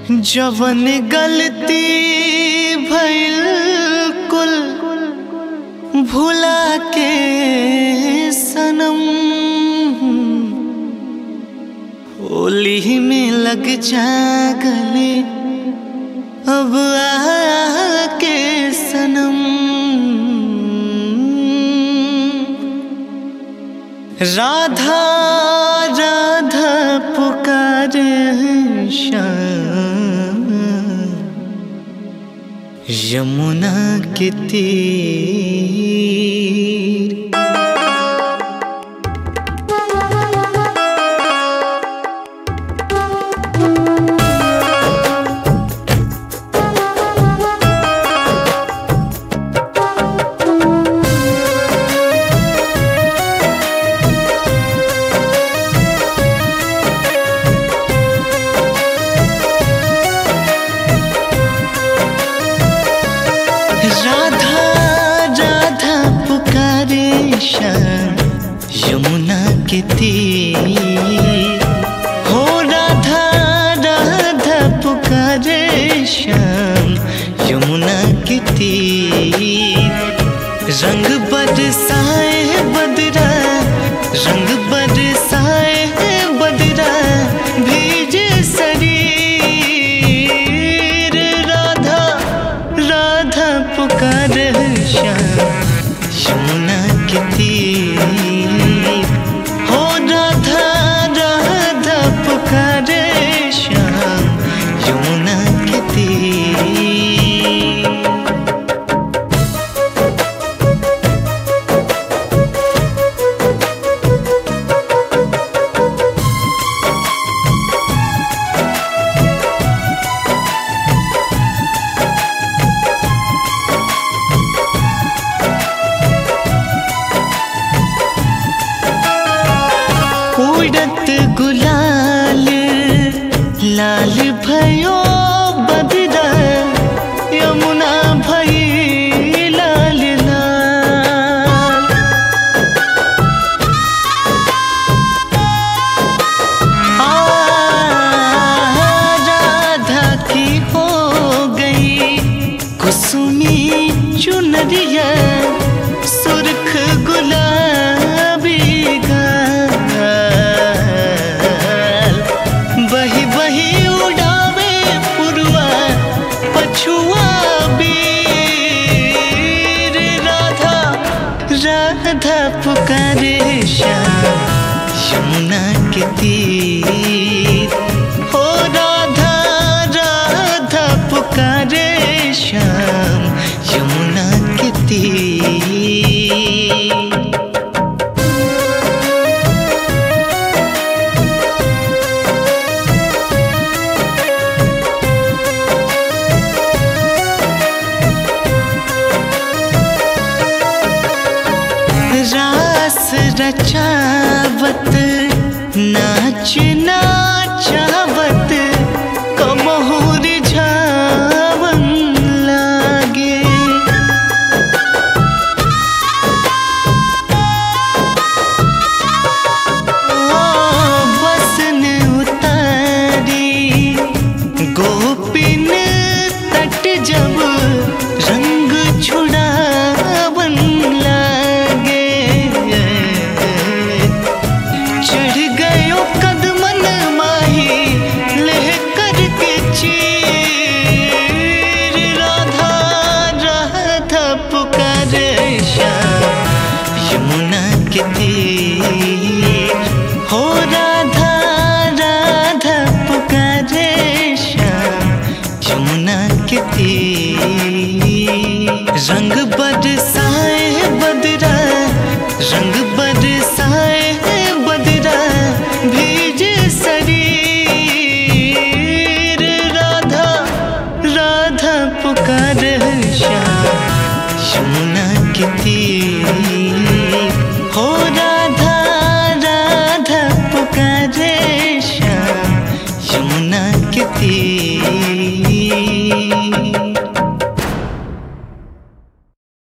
जवन गलती भइल कुल भुला के सनम होली में लग जा गले अब आके सनम राधा राधा पुकारे श्याम यमुना के तीर राधा राधा पुकारे श्याम यमुना के तीर हो राधा राधा पुकारे श्याम यमुना के तीर रंग बरसाए बदरा रंग बरसाए बदरा भीजे शरीर राधा राधा पुकार श्याम यमुना के तीर हो राधा राधा पुकार श्याम यमुना के तीर उड़त गुलाल लाल भयो बदरा यमुना भई लाल लाल आ, राधा की हो गई कुसुमी चुनरिया सुर्ख गुलाबी गाल बही बही उड़ावे पुरवा पछुआ बीर राधा राधा पुकारे श्याम यमुना के तीर हो राधा राधा पुकारे श्याम यमुना के तीर रास रचावत नाच नाचावत कमहुर झावन लागे ओ बसन उतारी गोपिन तट जब रंग छुड़ावन लागे चढ़ गयो कदमन माही लेह करके चीर राधा राधा पुकारे श्याम यमुना के तीर हो राधा राधा पुकारे श्याम यमुना के तीर रंग बरसाए बदरा रंग बरसाए